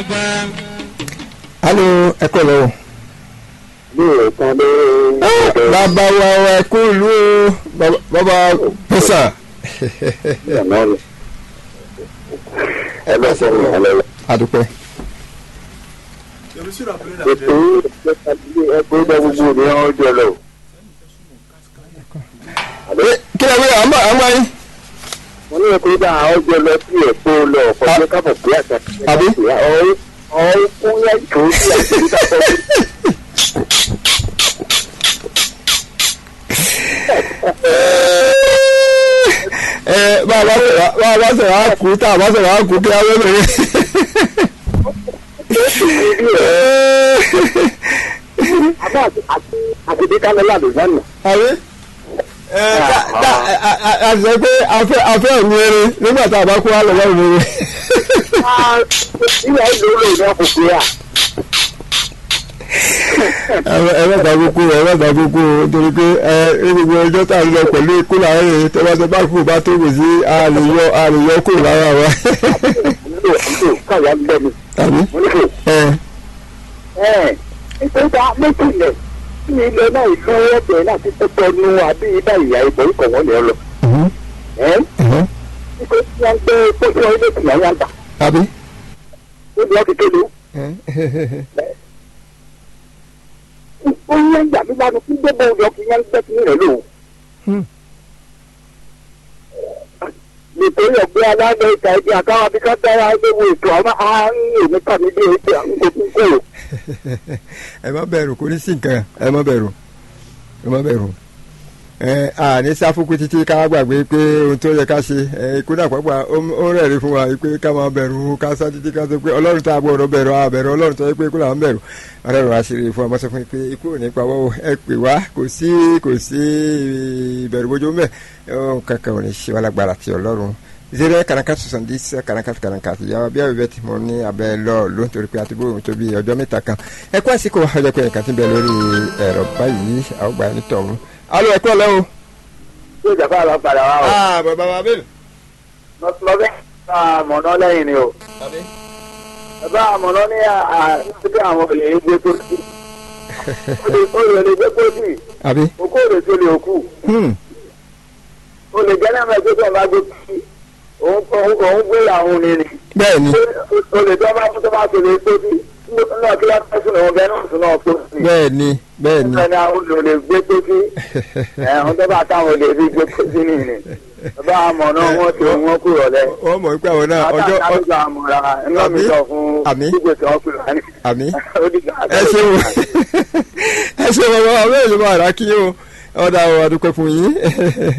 alo ẹ kọ́ lọ́wọ́. lóòótọ́ ló bàbá wa wa ẹ kú ìlú o Bàbá- bàbá pẹ́sà. ọ̀nà rẹ̀ ẹ lọ sọ ní alẹ́ rẹ̀. àdúpẹ́. ètò ẹgbẹ́ ìgbà gbogbo ni wọ́n jẹ lọ. Ẹ, kí lè wí àmọ́ àmọ́ yín. wọ́n ní ẹgbẹ́ ìgbà àwọn jẹ lọ sí èkó lọ ọ̀pọ̀ kábọ̀ pé àṣà Àbí? ọ̀hún fún yá ìṣòro sí àṣà ìdàpọ̀ ẹ bá a bá sọ̀rọ̀ bá a bá sọ̀rọ̀ á kú tá a bá sọ̀rọ̀ á kú kí a wọ́n bẹ̀rẹ̀. àbá àti bí kálẹ̀ làdù lánàá. àbí ẹ ká ká a- a- a sọ pé afẹ́ afẹ́ òun eré nígbà tá a bá kú á lọ lọ́rùn eré. ìyá ìlú lè ní ọkùnrin à. ẹ má gbà kúkú ẹ má gbà kúkú o nítorí pé ẹ ẹ gbogbo ọjọ́ tá a lọ pẹ̀lú ikú làwọn èèyàn tẹ́wọ́tẹ́ bá kú bá tó kù sí àlèyọ àlèyọ kù lára wa. ìlú ìlú káyà ń bẹ́ni. àbí mo ní kò ẹ ẹ̀ nítorí méjìlẹ̀ tí ilẹ̀ náà ìlú ọ̀bẹ láti pẹ́pẹ́ nu àbí ibà ìyá ìbọn ikọ̀ wọn lè lọ. mhm, ẹ̀ mhm, nítorí tí wọ́n gbé pẹ́pẹ́ ilé ìtìyà wọn gbà àbí. ó ní wọ́n ti kéde. ó ń yẹn gbà mí lánàá kí gbogbo ọ̀dọ́ kí yẹn gbẹ́ kí rẹ̀ lò. Hmm. nítorí ọ̀gbẹ́ alágbẹ̀ ìta ẹgbẹ́ àkáwọn abíká dára ẹgbẹ́ ètò àwọn àárín èmi kàmí dé ètò àwọn kò kó o. ẹ má bẹ̀rù kò ní sí nǹkan ẹ má bẹ̀rù ẹ má bẹ̀rù ẹ à ní sáfùkù títí ká gbàgbé pé ohun tó yẹ ká ṣe ẹ ikú náà pàápàá ó ó rẹ̀rí fún wa pé ká máa bẹ̀rù ká sá títí ká sọ pé ọlọ́run tá a gbọ́dọ̀ bẹ̀rù a bẹ̀rù ọlọ́run tó yẹ pé ikú là ń bẹ̀rù ọlọ́run àṣírí fún wa mọ́sọ́ fún mi pé ikú ò ní pa wọ́wọ́ ẹ pè wá kò sí kò sí ìbẹ̀rù bójú mẹ́ ọ kankan ò ní ṣe wá lágbára ti ọlọ́run zero kàràkà soixante-dix kàràkà kàràkà ìyàwó bí àwọn ìbẹ́tì mo ní abẹ́ lọ ló ń torí pé àti bóun tó bí ọjọ́ mẹ́ta kan ẹ kú àsìkò ọjọ́ pé ẹ̀ka ti bẹ̀ lórí ẹ̀rọ báyìí àwọn gbà ní tọ̀hún. alo ẹ kọ́ lẹ́wọ̀. yóò jà fáwọn padà wá o. aa bàbá wa bẹ́ẹ̀. lọ́bẹ̀ àmọ̀nà lẹ́yìn ni o. bàbá àmọ̀nà ní àti àwọn olè gbé tó sí. olè lè gbé tó sí. àbí. òkú òde tó lè òkú. hmm, olè jẹ́ náà mẹ́gbẹ́ tó ń bá gbé tó sí. òun òun gbé àwọn onírin. bẹ́ẹ̀ ni olè tó bá tó bá tó lè tó sí. náà kí wọ́n tẹ̀sùn òun bẹ́ẹ̀ náà sùn náà tó sí. bẹ́ẹ̀ ni bẹ́ẹ̀ ni. ẹni àwọn olè gbé tó sí. ẹ̀hún tó bá táwọn olè rí gbé tó sí nìyẹn. bàbá àmọ̀nà wọn tó wọn kúrò lẹ́ wọ́n mọ̀ pé àwọn náà ọjọ́ ọ- àtàkùn àmúra ẹ̀rọ mi sọ fún Àmì. gbígbé tí wọ́n pè wá ní. àmì. ó dìgbà ẹ ṣeun ẹ ṣeun bàbá wa bẹ́ẹ̀ ló máa rà kí o ọ̀dà àwọn àdúpẹ́ fún yín.